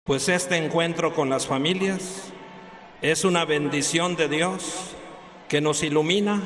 pues este encuentro con las familias es una bendición de Dios que nos ilumina,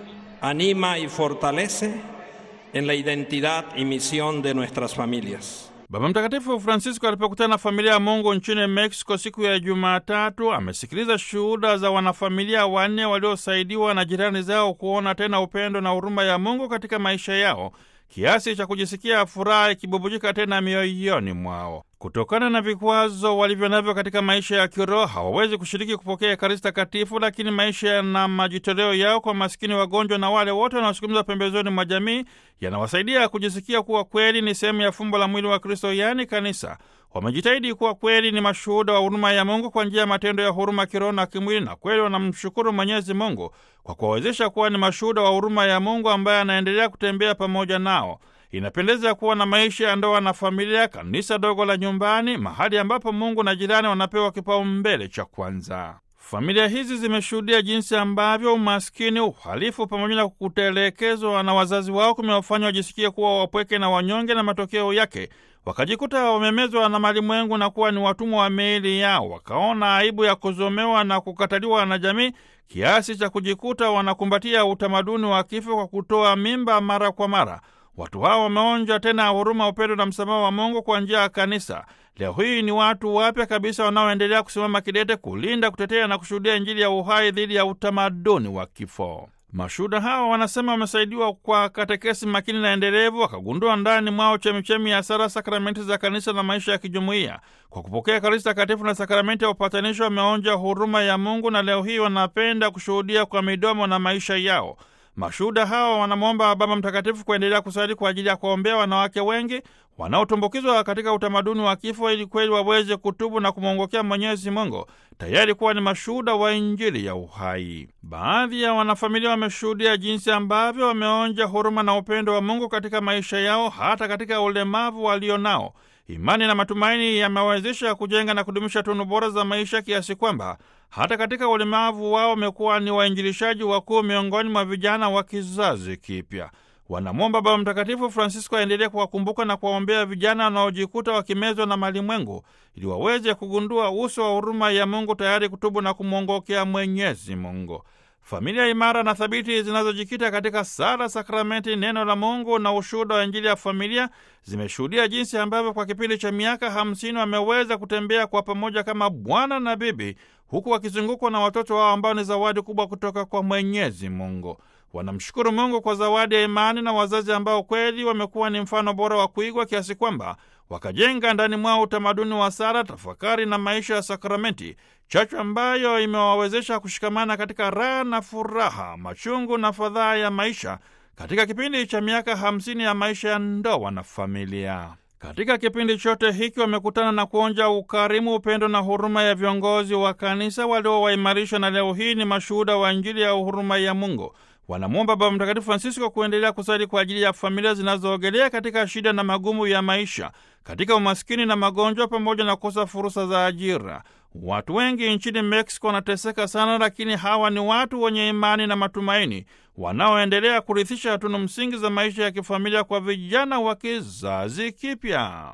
anima y fortalece en la identidad y misión de nuestras familias. Baba Mtakatifu Francisco alipokutana na familia ya Mungu nchini Mexico siku ya Jumatatu amesikiliza shuhuda za wanafamilia wanne waliosaidiwa na jirani zao kuona tena upendo na huruma ya Mungu katika maisha yao kiasi cha kujisikia furaha ikibubujika tena mioyoni mwao. Kutokana na vikwazo walivyo navyo katika maisha ya kiroho, hawawezi kushiriki kupokea Ekaristi Takatifu, lakini maisha na majitoleo yao kwa masikini, wagonjwa na wale wote wanaosukumizwa pembezoni mwa jamii yanawasaidia kujisikia kuwa kweli ni sehemu ya fumbo la mwili wa Kristo, yaani kanisa. Wamejitahidi kuwa kweli ni mashuhuda wa huruma ya Mungu kwa njia ya matendo ya huruma kiroho na kimwili, na kweli wanamshukuru Mwenyezi Mungu kwa kuwawezesha kuwa ni mashuhuda wa huruma ya Mungu ambaye anaendelea kutembea pamoja nao. Inapendeza kuwa na maisha ya ndoa na familia, kanisa dogo la nyumbani, mahali ambapo Mungu na jirani wanapewa kipaumbele cha kwanza. Familia hizi zimeshuhudia jinsi ambavyo umaskini, uhalifu pamoja na kutelekezwa na wazazi wao kumewafanya wajisikie kuwa wapweke na wanyonge, na matokeo yake wakajikuta wamemezwa na malimwengu na kuwa ni watumwa wa miili yao. Wakaona aibu ya kuzomewa na kukataliwa na jamii kiasi cha kujikuta wanakumbatia utamaduni wa kifo kwa kutoa mimba mara kwa mara. Watu hawa wameonja tena huruma, upendo na msamaha wa Mungu kwa njia ya kanisa. Leo hii ni watu wapya kabisa wanaoendelea kusimama kidete kulinda, kutetea na kushuhudia Injili ya uhai dhidi ya utamaduni wa kifo. Mashuhuda hawa wanasema wamesaidiwa kwa katekesi makini na endelevu, wakagundua ndani mwao chemichemi ya sara, sakramenti za kanisa na maisha ya kijumuiya. Kwa kupokea Ekaristi Takatifu na sakramenti ya upatanisho, wameonja huruma ya Mungu na leo hii wanapenda kushuhudia kwa midomo na maisha yao. Mashuhuda hawa wanamwomba Baba Mtakatifu kuendelea kusali kwa ajili ya kuombea wanawake wengi wanaotumbukizwa katika utamaduni wa kifo, ili kweli waweze kutubu na kumwongokea Mwenyezi Mungu, tayari kuwa ni mashuhuda wa Injili ya uhai. Baadhi ya wanafamilia wameshuhudia jinsi ambavyo wameonja huruma na upendo wa Mungu katika maisha yao, hata katika ulemavu walionao. Imani na matumaini yamewawezesha kujenga na kudumisha tunu bora za maisha kiasi kwamba hata katika ulemavu wao wamekuwa ni wainjilishaji wakuu miongoni mwa vijana wa kizazi kipya. Wanamwomba Baba Mtakatifu Francisco aendelee kuwakumbuka na kuwaombea vijana wanaojikuta wakimezwa na malimwengu ili waweze kugundua uso wa huruma ya Mungu, tayari kutubu na kumwongokea Mwenyezi Mungu. Familia imara na thabiti zinazojikita katika sala, sakramenti, neno la Mungu na ushuhuda wa Injili ya familia zimeshuhudia jinsi ambavyo kwa kipindi cha miaka hamsini wameweza kutembea kwa pamoja kama bwana na bibi, huku wakizungukwa na watoto wao ambao ni zawadi kubwa kutoka kwa Mwenyezi Mungu. Wanamshukuru Mungu kwa zawadi ya imani na wazazi ambao kweli wamekuwa ni mfano bora wa kuigwa kiasi kwamba wakajenga ndani mwao utamaduni wa sala, tafakari na maisha ya sakramenti, chachu ambayo imewawezesha kushikamana katika raha na furaha, machungu na fadhaa ya maisha katika kipindi cha miaka hamsini ya maisha ya ndoa na familia. Katika kipindi chote hiki wamekutana na kuonja ukarimu, upendo na huruma ya viongozi wa kanisa waliowaimarisha, na leo hii ni mashuhuda wa Injili ya huruma ya Mungu. Wanamwomba Baba Mtakatifu Francisco kuendelea kusali kwa ajili ya familia zinazoogelea katika shida na magumu ya maisha, katika umaskini na magonjwa, pamoja na kukosa fursa za ajira. Watu wengi nchini Mexico wanateseka sana, lakini hawa ni watu wenye imani na matumaini wanaoendelea kurithisha tunu msingi za maisha ya kifamilia kwa vijana wa kizazi kipya.